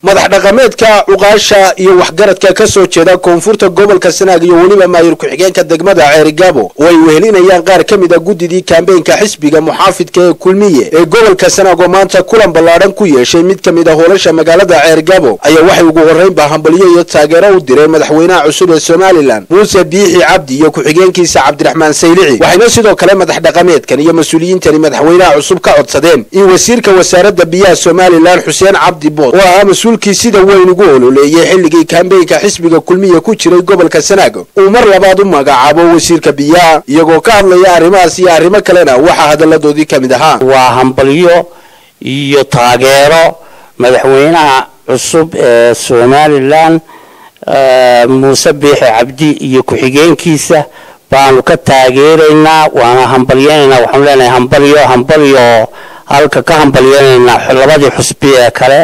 madax dhaqameedka cuqaasha iyo waxgaradka ka soo jeeda koonfurta gobolka sanaag iyo weliba maayir ku-xigeenka degmada ceerigaabo oo ay wehelinayaan qaar ka mid a guddidii kaambeynka xisbiga muxaafidka ee kulmiye ee gobolka sanaag oo maanta kulan ballaadhan ku yeeshay mid ka mid a hoolasha magaalada ceerigaabo ayaa waxay ugu horreynba hambalyo iyo taageero u direen madaxweynaha cusub ee somalilan muuse biixi cabdi iyo ku-xigeenkiisa cabdiraxmaan saylici waxayna sidoo kale madax dhaqameedkan iyo mas-uuliyiintani madaxweynaha cusub ka codsadeen in wasiirka wasaaradda biyaha somalilan xuseen cabdi bood oo ahaa mas-uulkii sida weyn ugu ololeeyay xilligii kaambeynka xisbiga kulmiya ku jiray gobolka sanaag uu mar labaad u magacaabo wasiirka biyaha iyagoo ka hadlaya arrimahaas iyo arrimo kalena waxaa hadalladoodii ka mid ahaa waa hambalyo iyo taageero madaxweynaha cusub ee somalilan muuse biixi cabdi iyo ku-xigeenkiisa baanu ka taageeraynaa waana hambalyeynaynaa waxaanu leenahay hambalyo hambalyo halka ka hambalyeynaynaa labadii xusbi ee kale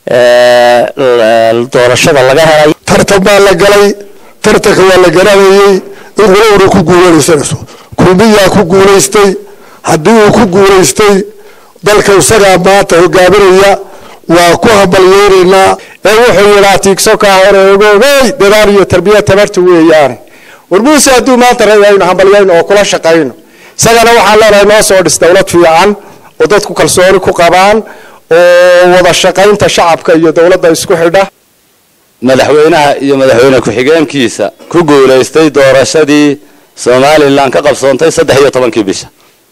doorashada laga helay tartan baa la galay tartanka waa la garanayay in walowna ku guulanaysanayso kulmiyaa ku guulaystay haddii uu ku guulaystay dalka isagaa maanta hogaaminaya waa ku hambalyeynaynaa ee wuxuu yidhaa tiigso kaa hore ogoogey dadaal iyo tarbiya tabarta weeyaane war muuse hadduu maanta rayayno hambalyayno oo kula shaqayno isagana waxaan leenahay noo soo dhis dowlad fiican oo dadku kalsooni ku qabaan oo wada shaqaynta shacabka iyo dowladda isku xidha madaxweynaha iyo madaxweyne ku-xigeenkiisa ku guulaystay doorashadii somalilan ka qabsoontay saddex iyo tobankii bisha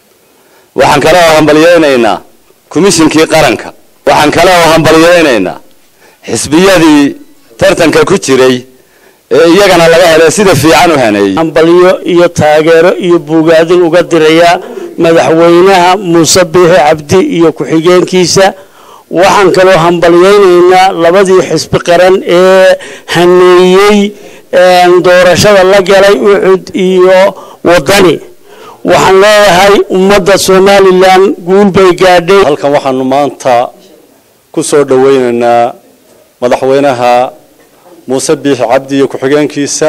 waxaan kale oo hambalyeynaynaa komishinkii qaranka waxaan kale oo hambalyeynaynaa xisbiyadii tartanka ku jiray ee iyagana laga helay sida fiican u haneeyey hambalyo iyo taageero iyo buugaadin uga diraya madaxweynaha muuse biixi cabdi iyo ku-xigeenkiisa waxaan kaloo hambalyeynaynaa labadii xisbi qaran ee haneeyey doorashada la galay ucud iyo wadani waxaan leeyahay ummadda somalilan guul bay gaadhay halkan waxaanu maanta ku soo dhaweynaynaa madaxweynaha muuse biixi cabdi iyo ku-xigeenkiisa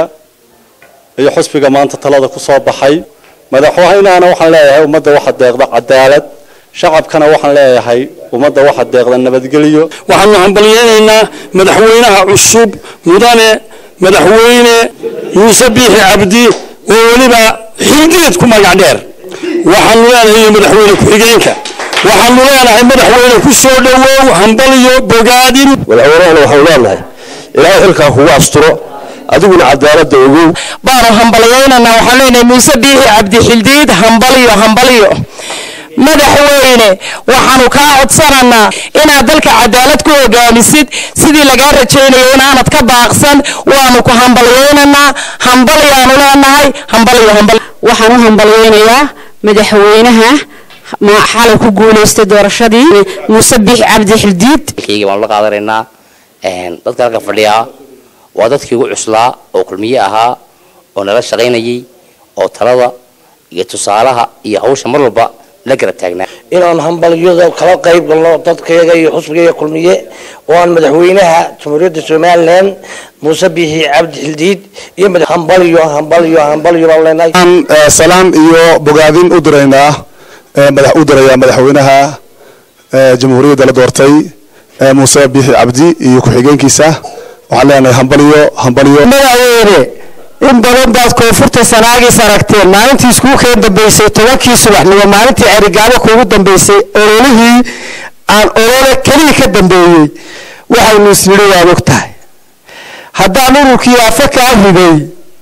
iyo xusbiga maanta talada ku soo baxay madaxweynahana waxaan leeyahay ummadda waxa deeqda cadaalad shacabkana waxaan leeyahay ummadda waxa deeqda nabadgelyo waxaanu hambalyeynaynaa madaxweynaha cusub mudane madaxweyne muuse biixi cabdi oo weliba xilgeed ku magac dheer waxaanu leenahay madaxweyne ku-xigeenka waxaanu leenahay madaxweyne ku soo dhowow hambalyo bogaadin madaxweynahana waxaanu leenahay ilaahay xilkaa kugu asturo adiguna cadaalada ogow baanu hambalyeynanaa waxaan leenahay muuse biixi cabdi xildiid hambalyo hambalyo madaxweyne waxaanu kaa codsananaa inaad dalka cadaalad ku hogaamisid sidii lagaa rajaynayo inaanad ka baaqsan waanu ku hambalyeynanaa hambalyaanu leenahay hambalyo hambal waxaan u hambalyeynayaa madaxweynaha xalay ku guulaystay doorashadii muuse biixi cabdi xildiid kayga baanu la qaadanaynaa dadka halka fadhiyaa waa dadkii ugu cuslaa oo kulmiye ahaa oo nala shaqaynayay oo talada iyo tusaalaha iyo hawsha mar walba la garab taagnaa inaan hambalyada kala qayb galno dadkayaga iyo xusbigayaga kulmiye oo aan madaxweynaha jamhuuriyadda somalilan muuse biixi cabdi xildiid iyo hambalyo hambalyo hambalyo baan leenahay salaam iyo bogaadin u diraynaa madax u dirayaa madaxweynaha jamhuuriyadda la doortay muuse biixi cabdi iyo ku-xigeenkiisa waxaan leenahay hambalyo hambalyo madaxweyne in badan baad koonfurta sanaagiis aragteen maalintii iskuulkeen dambeysay tobankii subaxnimo maalintii cerigaabo kuugu dambeysay ololihii aan olole keliya ka dambeeyey waxaynu isnidhi waad og tahay haddaan ururkii afa kaa riday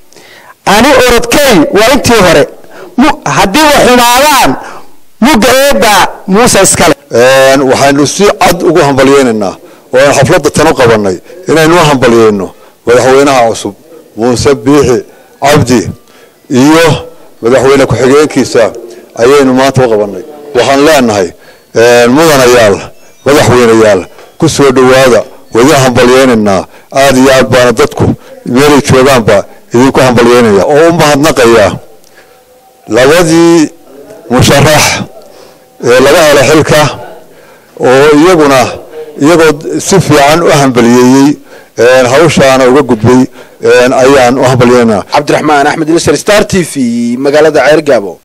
ani orodkay waa intii hore haddii wa xumaadaan mugga eedda muuse iskale waxaynu si cad ugu hambalyeynaynaa oo aan xafladda tanu qabanay inaynu u hambalyeyno madaxweynaha cusub muuse biixi cabdi iyo madaxweyne ku-xigeenkiisa ayaynu maanta u qabanay waxaan leenahay mudanayaal madaxweyneyaal ku soo dhowaada wadi hambalyeynaynaa aada iyo aad baana dadku meelay joogaanba idinku hambalyeynaya oo u mahadnaqaya labadii musharax ee laga helo xilka oo iyaguna iyagoo si fiican u hambaliyeeyey hawshaana uga gudbay ayaan u hambalyeynaa cabdiraxmaan axmed ilsar star t v magaalada ceergaabo